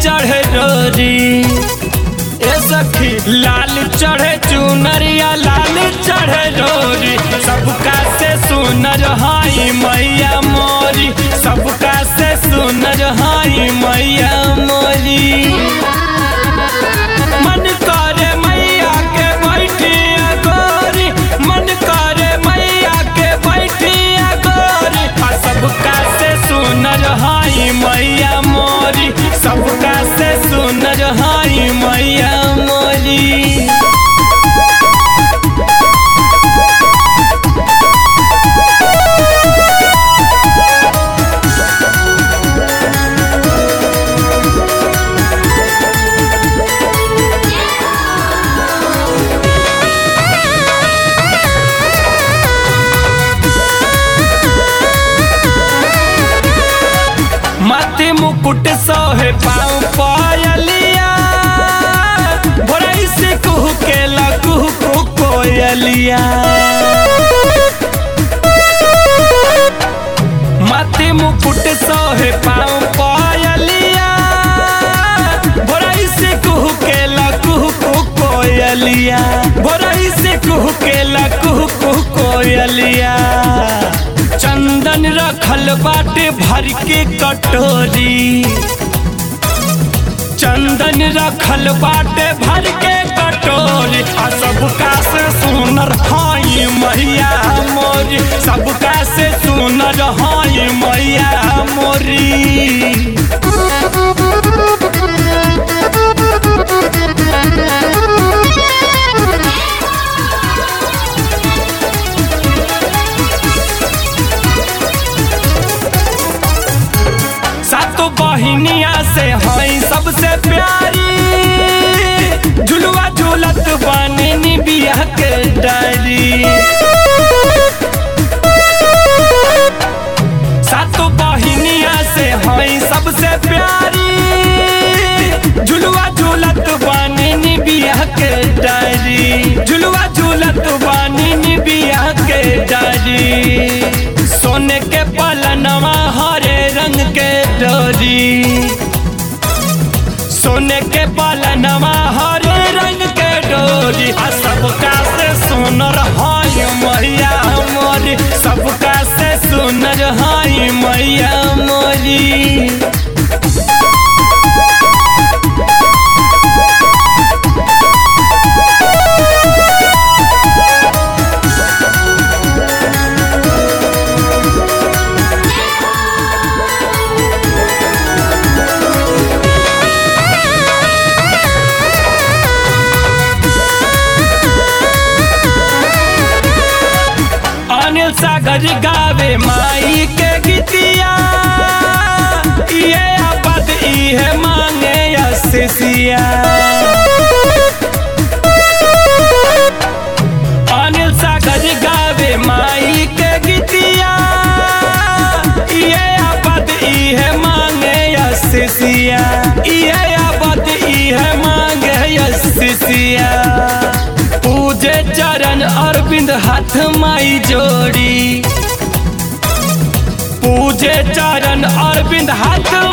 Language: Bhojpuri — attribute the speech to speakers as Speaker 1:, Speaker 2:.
Speaker 1: चढ़े रोरी ए सखी लाल चढ़े चुनरिया लाल चढ़े रोरी सबका से सुनर हाई मैया मोरी सबका से सुनर हाई मैया मोरी मन करे मैया के बैठिया गोरी मन करे मैया के बैठिया गोरी आ सबका से सुनर हाई मैया मोरी सबका से सुनर हाई मैया मोरी माथे मुकुट सोहे पाँव पायलिया भोरई से कुहू के लकुहू को कोयलिया माथे मुकुट सोहे पाँव पायलिया भोरई से कुहू के लकुहू को कोयलिया भोरई से कुहू के लकुहू को कोयलिया चंदन रखल बाटे भर के कटोरी चंदन रखल बाटे भर के कटोरी आ सबका से सुनर हाई मैया मोरी सबका से सुनर हाई मैया मोरी सातो बहिनिया से हई सबसे प्यारी झुलुआ झूलत बानी निबिया के डायरी सातो बहिनिया से हई सबसे प्यारी झुलुआ झूलत बानी निबिया के डायरी झुलुआ झूलत बानी निबिया के डायरी सोने के पलनवा हरे रंग के डोरी सोने के पलनवा हरे रंग के डोरी आ सबका से सुनर हाय मैया मोरी सबका से सुनर हाय मैया मोरी अनिल सागर गावे माई के गीतिया ये आपद इहे मांगे असिसिया अनिल सागर गावे माई के गीतिया ये आपद इहे मांगे असिसिया ये आपद इहे मांगे असिसिया पूजे चरण अरविंद हाथ माई जोड़ी पूजे चरण अरविंद हाथ